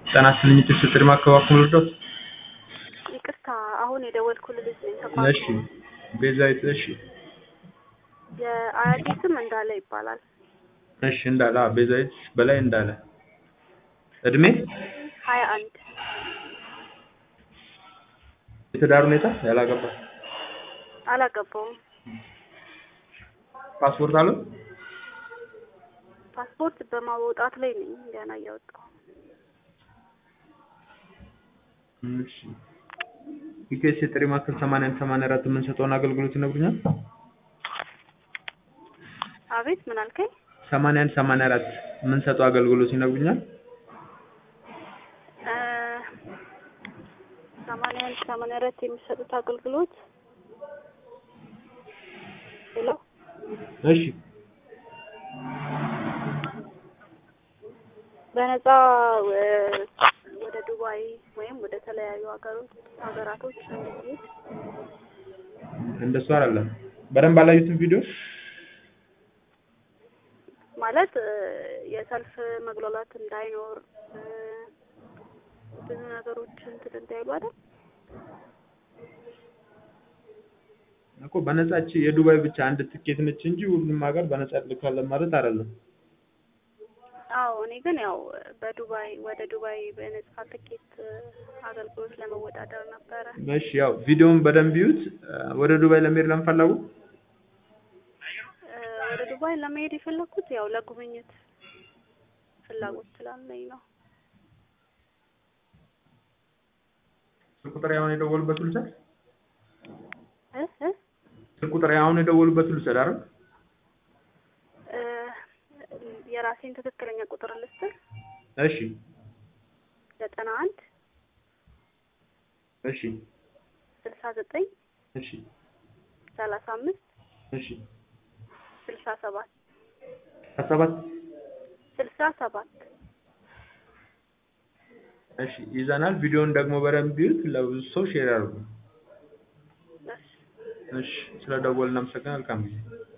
ጤና ይስጥልኝ ስትል ማከባከብ ልርዳት? ይቅርታ አሁን የደወልኩልህ ልጅ ነኝ። እሺ ቤዛዊት እሺ የአያቴ ስም እንዳለ ይባላል። እሺ እንዳለ አዎ ቤዛዊት በላይ እንዳለ እድሜ ሀያ አንድ የትዳር ሁኔታ ያላገባ አላገባውም። ፓስፖርት አለው? ፓስፖርት በማውጣት ላይ ነኝ ገና እያወጣሁ እሺ ኢቴስ የጥሪ ማዕከል 81 84 የምንሰጠውን አገልግሎት ይነግሩኛል? አቤት ምን አልከኝ? 81 84 የምንሰጠው አገልግሎት ይነግሩኛል? እ ሰማንያ አንድ ሰማንያ አራት የሚሰጡት አገልግሎት ሄሎ እሺ በነፃ እ ወደ ዱባይ ወይም ወደ ተለያዩ ሀገሮች ሀገራቶች እንድንሄድ እንደሱ አይደለም። በደንብ አላዩትም ቪዲዮ? ማለት እ የሰልፍ መግባባት እንዳይኖር እ ብዙ ነገሮች እንትን እንዳይሉ አይደል? እኮ በነፃች የዱባይ ብቻ አንድ ትኬት ነች እንጂ ሁሉም ሀገር በነፃ ልካለን ማለት አይደለም። አዎ እኔ ግን ያው በዱባይ ወደ ዱባይ በነፃ ትኬት እ አገልግሎት ለመወዳደር ነበረ። እሺ ያው ቪዲዮውን በደንብ ይዩት። ወደ ዱባይ ለመሄድ ለምን ፈለጉ? እ ወደ ዱባይ ለመሄድ የፈለኩት ያው ለጉብኝት ፍላጎት ስላለኝ ነው። ስልክ ቁጥር አሁን የደወሉበት ልውሰድ? እ እ ስልክ ቁጥር አሁን የደወሉበት ልውሰድ አይደል? እ የራሴን ትክክለኛ ቁጥር ልስጥህ? እሺ ዘጠና አንድ እሺ ስልሳ ዘጠኝ እሺ ሰላሳ አምስት እሺ ስልሳ ሰባት ከሰባት ስልሳ ሰባት እሺ ይዘናል። ቪዲዮውን ደግሞ በደንብ ይዩት። ለብዙ ሰው ሼር አድርጉ። እሺ እሺ ስለደወልን እናመሰግናለን። መልካም ጊዜ